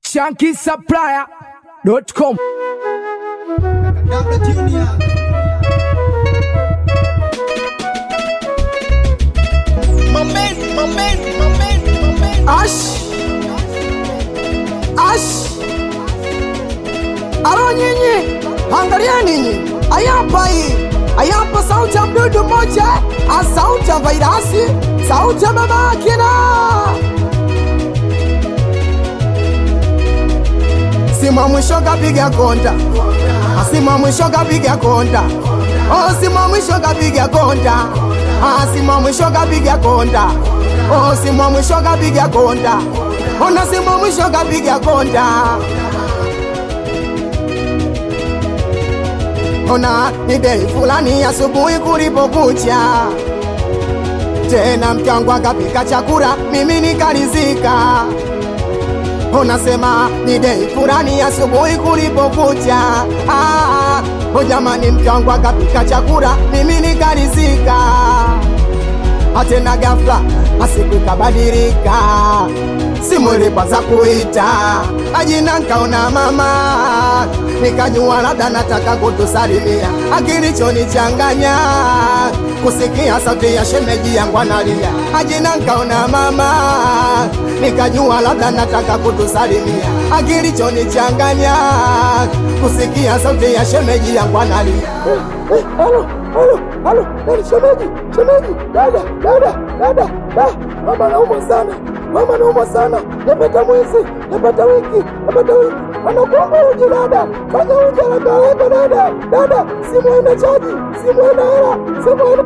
shankisupplier.com. Dabla Junior. Moment, moment, moment, moment. Ash. Ash. Alo nyinyi, angalia ninyi, ayapa hii, ayapa sauti ya mdudu mmoja, a sauti ya vairasi, sauti ya mama akina. Sima mwisho kapiga konta, asima mwisho kapiga konta, oh sima mwisho kapiga konta, asima mwisho kapiga konta, oh sima mwisho kapiga konta, ona sima mwisho kapiga konta. Ona ni dei fulani asubuhi kulipokucha, tena mke wangu akapika chakula, mimi nikarizika unasema ni dei fulani asubuhi kulipokucha. Ah, oh jamani, mke wangu akapika chakula, mimi nikarizika. Atena ghafla asiku ikabadilika, simu ilipaza kuita ajina, nkaona mama, nikajua labda nataka kutusalimia. Akilichonichanganya kusikia sauti ya shemeji yangu analia, ajina, nkaona mama, nikajua labda nataka kutusalimia. Akilichonichanganya kusikia sauti ya shemeji yangu analia. Halo, halo, halo, nani shemeji? Shemeji, dada, dada, dada, da, mama naumwa sana, mama naumwa sana, napata mwezi, napata wiki, napata wiki, anakuomba uji dada, fanya uji haraka haraka dada, dada, simu haina chaji, simu haina hela, simu haina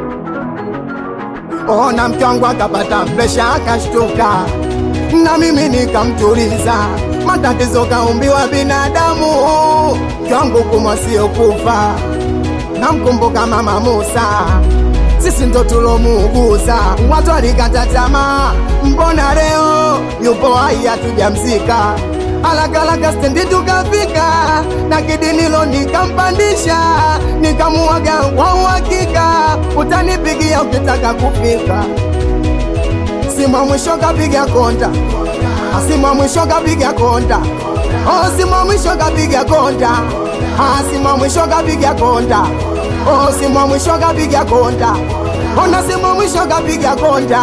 Ona mke wangu akapata presha akashtuka, na mimi nikamtuliza. Matatizo kaumbiwa binadamu, mke wangu kumwa sio kufa. Namkumbuka mama Musa, sisi ndo tulomuuguza. Watu walikata tamaa, mbona leo yupo hai hatujamzika? Alakalaka stendi tukafika, na kidinilo nikampandisha, nikamuaga kwa uhakika, utanipigia ukitaka kufika. Simu ya mwisho kapiga konta, simu ya mwisho kapiga konta, oh, simu ya mwisho kapiga konta, ah, simu ya mwisho kapiga konta, oh, simu ya mwisho kapiga konta, ona simu ya mwisho kapiga konta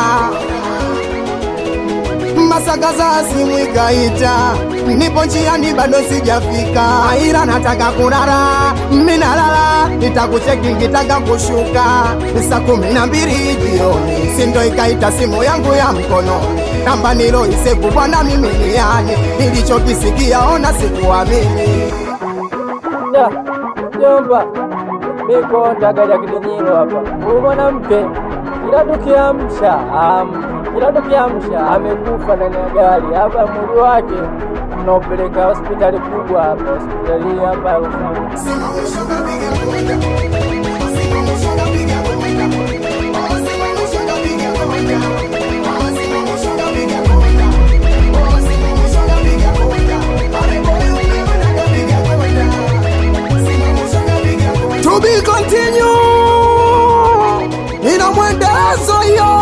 masaka za simu ikaita, nipo njiani bado sijafika, ila nataka kulala, minalala, nitakucheki nikitaka kushuka, saa kumi na mbili jioni, sindo ikaita simu yangu ya mkono, namba niloisevu bwana mimi ni yani, nilichokisikia ona sikuamini. Ya, jomba, niko ndagaja kidinyiro hapa. Huyu mwanamke kila tukiamsha am, kila tukiamsha amekufa ndani ya gari hapa, mwili wake tunaopeleka hospitali kubwa hapa, hospitali hapa Rufaa. Simu ya mwisho kapiga konta, simu ya mwisho kapiga konta, oh, simu ya mwisho kapiga konta, oh, simu ya mwisho kapiga konta, oh, simu ya mwisho kapiga konta, pale moyo umeona kapiga konta, simu ya mwisho kapiga konta. To be continue, ina mwendelezo hiyo